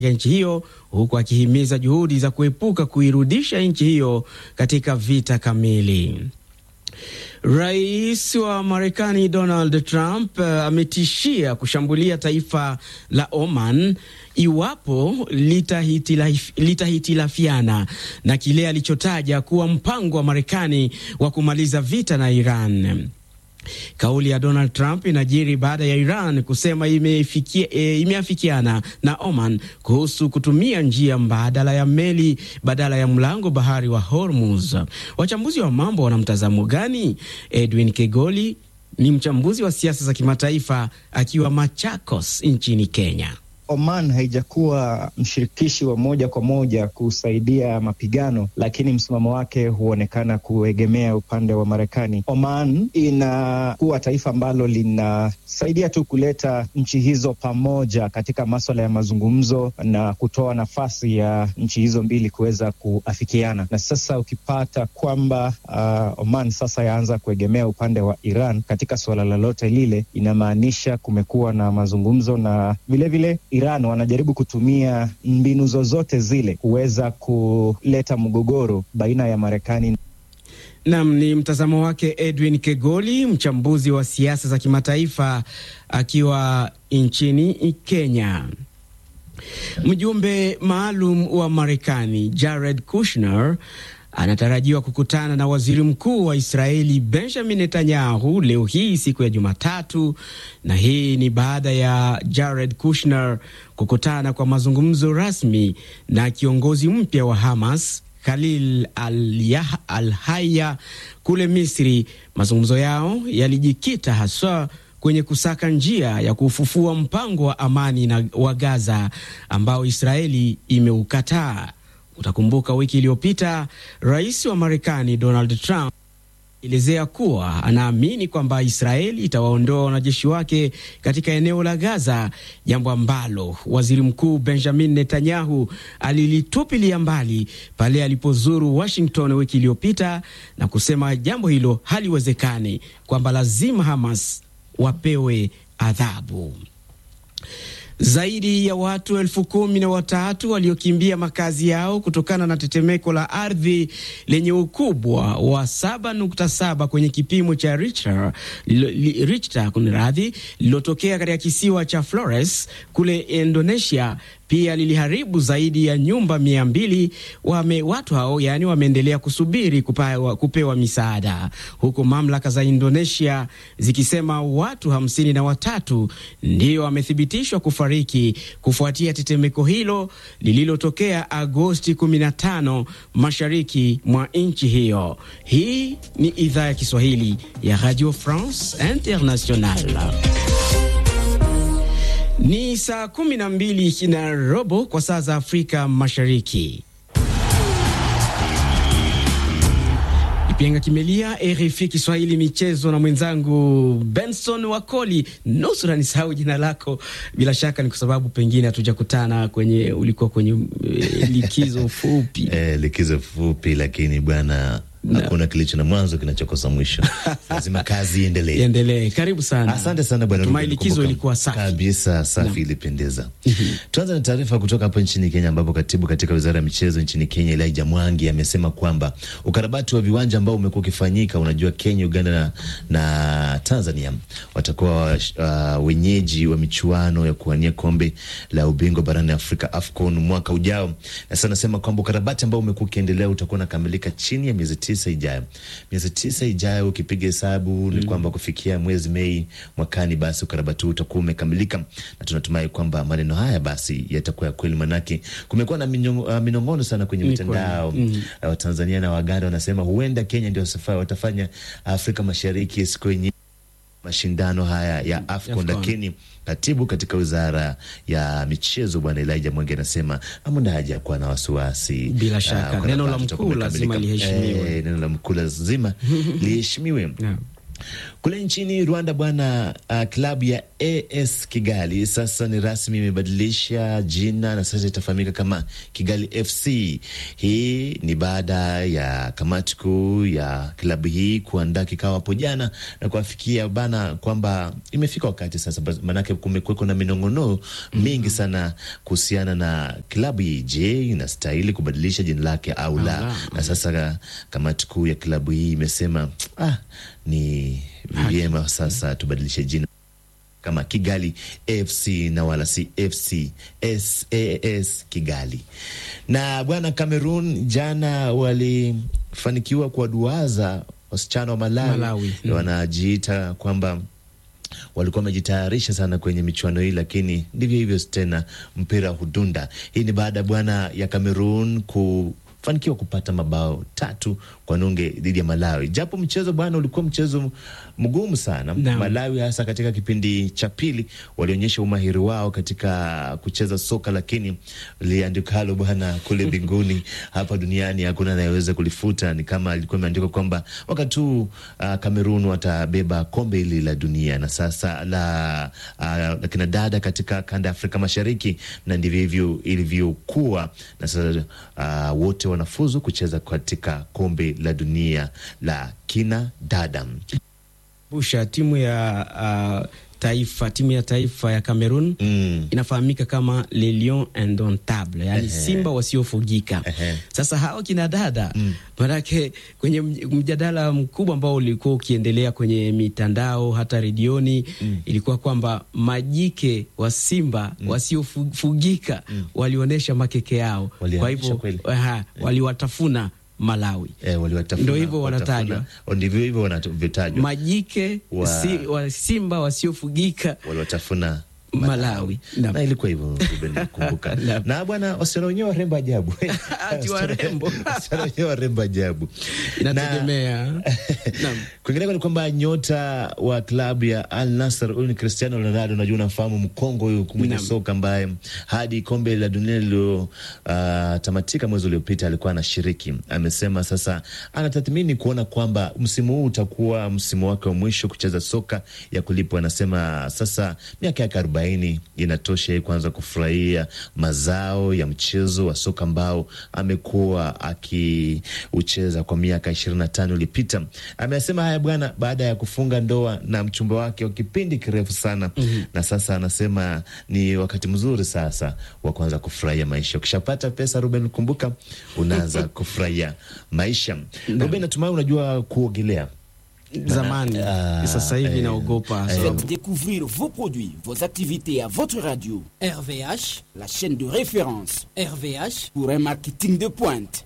ya nchi hiyo huku akihimiza juhudi za kuepuka kuirudisha nchi hiyo katika vita kamili. Rais wa Marekani Donald Trump uh, ametishia kushambulia taifa la Oman iwapo litahitilafiana lita na kile alichotaja kuwa mpango wa Marekani wa kumaliza vita na Iran. Kauli ya Donald Trump inajiri baada ya Iran kusema imefikia, e, imeafikiana na Oman kuhusu kutumia njia mbadala ya meli badala ya mlango bahari wa Hormuz. Wachambuzi wa mambo wana mtazamo gani? Edwin Kegoli ni mchambuzi wa siasa za kimataifa akiwa Machakos nchini Kenya. Oman haijakuwa mshirikishi wa moja kwa moja kusaidia mapigano, lakini msimamo wake huonekana kuegemea upande wa Marekani. Oman inakuwa taifa ambalo linasaidia tu kuleta nchi hizo pamoja katika maswala ya mazungumzo na kutoa nafasi ya nchi hizo mbili kuweza kuafikiana. Na sasa ukipata kwamba uh, Oman sasa yaanza kuegemea upande wa Iran katika suala lolote lile, inamaanisha kumekuwa na mazungumzo na vilevile Iran wanajaribu kutumia mbinu zozote zile kuweza kuleta mgogoro baina ya Marekani. Nam ni mtazamo wake Edwin Kegoli, mchambuzi wa siasa za kimataifa akiwa nchini Kenya. Mjumbe maalum wa Marekani Jared Kushner anatarajiwa kukutana na waziri mkuu wa Israeli Benjamin Netanyahu leo hii siku ya Jumatatu, na hii ni baada ya Jared Kushner kukutana kwa mazungumzo rasmi na kiongozi mpya wa Hamas Khalil al-Haya kule Misri. Mazungumzo yao yalijikita haswa kwenye kusaka njia ya kufufua mpango wa amani na wa Gaza ambao Israeli imeukataa. Utakumbuka wiki iliyopita rais wa Marekani Donald Trump elezea kuwa anaamini kwamba Israeli itawaondoa wanajeshi wake katika eneo la Gaza, jambo ambalo waziri mkuu Benjamin Netanyahu alilitupilia mbali pale alipozuru Washington wiki iliyopita na kusema jambo hilo haliwezekani, kwamba lazima Hamas wapewe adhabu. Zaidi ya watu elfu kumi na watatu waliokimbia makazi yao kutokana na tetemeko la ardhi lenye ukubwa wa 7.7 kwenye kipimo cha Richter, Richter kunradhi, lililotokea katika kisiwa cha Flores kule Indonesia pia liliharibu zaidi ya nyumba mia mbili. Wame watu hao yani wameendelea kusubiri kupewa, kupewa misaada huku mamlaka za Indonesia zikisema watu hamsini na watatu ndio wamethibitishwa kufariki kufuatia tetemeko hilo lililotokea Agosti 15 mashariki mwa nchi hiyo. Hii ni idhaa ya Kiswahili ya Radio France Internationale. Ni saa kumi na mbili na robo kwa saa za Afrika Mashariki. Kipenga kimelia, RFI Kiswahili michezo na mwenzangu Benson Wakoli. Nusura nisahau jina lako, bila shaka ni kwa sababu pengine hatujakutana kwenye, ulikuwa kwenye eh, likizo fupi eh, likizo fupi, lakini bwana hakuna kilicho na mwanzo kinachokosa mwisho. Lazima kazi iendelee, iendelee. Karibu sana, asante sana bwana. Natumai likizo ilikuwa safi kabisa, safi, ilipendeza. Tuanze na taarifa kutoka hapa nchini Kenya, ambapo katibu katika wizara ya michezo nchini Kenya Elijah Mwangi amesema kwamba ukarabati wa viwanja ambao umekuwa ukifanyika, unajua Kenya, Uganda na, na Tanzania watakuwa uh, wenyeji wa michuano ya kuwania kombe la ubingwa barani Afrika AFCON mwaka ujao. Na sasa anasema kwamba ukarabati ambao umekuwa ukiendelea utakuwa unakamilika chini ya miezi tisa ijayo. Miezi tisa ijayo ukipiga hesabu mm, ni kwamba kufikia mwezi Mei mwakani, basi ukarabati huu utakuwa umekamilika, na tunatumai kwamba maneno haya basi yatakuwa ya kweli, manake kumekuwa na minong'ono sana kwenye mitandao mm. Uh, Tanzania na Waganda wanasema huenda Kenya ndio safari watafanya Afrika Mashariki siku yenye mashindano haya ya AFCON, lakini katibu katika wizara ya michezo bwana Elijah Mwenge anasema hamna haja kuwa na wasiwasi. Bila shaka uh, neno la mkuu lazima liheshimiwe, eh, neno la mkuu lazima liheshimiwe. Kule nchini Rwanda bwana, uh, klabu ya AS Kigali sasa ni rasmi imebadilisha jina na sasa itafahamika kama Kigali FC. Hii ni baada ya kamati kuu ya klabu hii kuandaa kikao hapo jana na kuafikia bana kwamba imefika wakati sasa, maanake kumekuweko na minong'ono mingi sana kuhusiana na klabu hii. Je, inastahili kubadilisha jina lake au la? Na sasa kamati kuu ya klabu hii imesema ah, ni vyema sasa tubadilishe jina kama Kigali FC na wala si FC SAS Kigali. Na bwana, Cameroon jana walifanikiwa kuwaduaza wasichana wa Malawi, Malawi. Mm. Wanajiita kwamba walikuwa wamejitayarisha sana kwenye michuano hii, lakini ndivyo hivyo tena, mpira hudunda. Hii ni baada bwana ya Cameroon ku fanikiwa kupata mabao tatu kwa nunge dhidi ya Malawi, japo mchezo bwana ulikuwa mchezo mgumu sana Naam. Malawi hasa katika kipindi cha pili walionyesha umahiri wao katika kucheza soka, lakini liandikalo bwana kule mbinguni hapa duniani hakuna anayeweza kulifuta. Ni kama ilikuwa imeandikwa kwamba wakati huu uh, Kamerun watabeba kombe hili la dunia na sasa la, uh, la kina dada katika kanda ya Afrika Mashariki, na ndivyo hivyo ilivyokuwa, na sasa uh, wote wanafuzu kucheza katika kombe la dunia la kina dada. busha timu ya uh, taifa timu ya taifa ya Cameroon Mm. inafahamika kama les lions indomptables, yani simba wasiofugika. Ehe. Sasa hao kina dada manake kwenye mj- mjadala mkubwa ambao ulikuwa ukiendelea kwenye mitandao hata redioni ilikuwa kwamba majike wa simba wasiofugika walionyesha makeke yao, kwa Walionyesha hivyo kweli. aha, waliwatafuna Malawi. Eh, waliwatafuna- Ndio hivyo watafuna- wanatajwa. ndivyo hivyo wanavyotajwa, majike Wa- si, wa simba wasiofugika waliwatafuna Malawi. Naam. na ilikuwa hivyo Ruben, kumbuka. Naam. na bwana, wasichana wenyewe warembo ajabu, Ati warembo. wasichana wenyewe warembo ajabu. inategemea Naam. Kwingineko ni kwamba nyota wa klabu ya Al Nassr huyu ni Cristiano Ronaldo, unajua unamfahamu mkongo huyu mwenye Naam. soka ambaye hadi kombe la dunia lililotamatika mwezi uliopita alikuwa anashiriki. Amesema sasa anatathmini kuona kwamba msimu huu utakuwa msimu wake wa mwisho kucheza soka ya kulipwa. Anasema sasa miaka yake arobaini inatosha yeye kuanza kufurahia mazao ya mchezo wa soka ambao amekuwa akiucheza kwa miaka ishirini na tano iliyopita. Amesema haya bwana baada ya kufunga ndoa na mchumba wake wa kipindi kirefu sana na sasa anasema ni wakati mzuri sasa wa kuanza kufurahia maisha. Ukishapata pesa, Ruben, kumbuka unaanza kufurahia maisha. Ruben, natumai unajua kuogelea. zamani Ah, sasa hivi eh, naogopa eh, sababu- Faites découvrir vos produits, vos activités à votre radio, RVH, la chaîne de référence RVH, pour un marketing de pointe.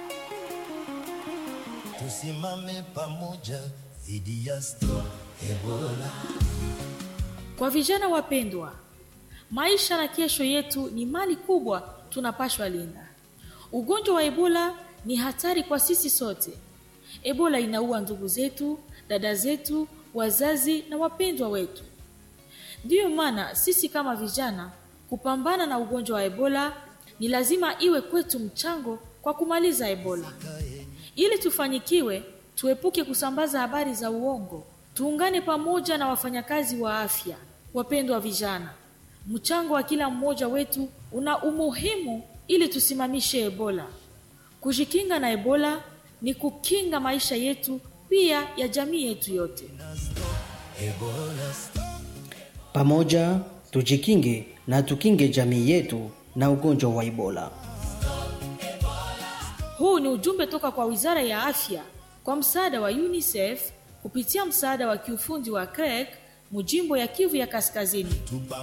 tusimame pamoja dhidi ya sto Ebola. Kwa vijana wapendwa, maisha na kesho yetu ni mali kubwa tunapashwa linda. Ugonjwa wa Ebola ni hatari kwa sisi sote. Ebola inaua ndugu zetu, dada zetu, wazazi na wapendwa wetu. Ndiyo maana sisi kama vijana kupambana na ugonjwa wa Ebola ni lazima iwe kwetu mchango kwa kumaliza Ebola. Ili tufanikiwe, tuepuke kusambaza habari za uongo. Tuungane pamoja na wafanyakazi wa afya. Wapendwa vijana, mchango wa kila mmoja wetu una umuhimu ili tusimamishe Ebola. Kujikinga na Ebola ni kukinga maisha yetu pia ya jamii yetu yote. Pamoja tujikinge na tukinge jamii yetu na ugonjwa wa Ebola. Huu ni ujumbe toka kwa Wizara ya Afya kwa msaada wa UNICEF kupitia msaada wa kiufundi wa CREC mujimbo ya Kivu ya Kaskazini.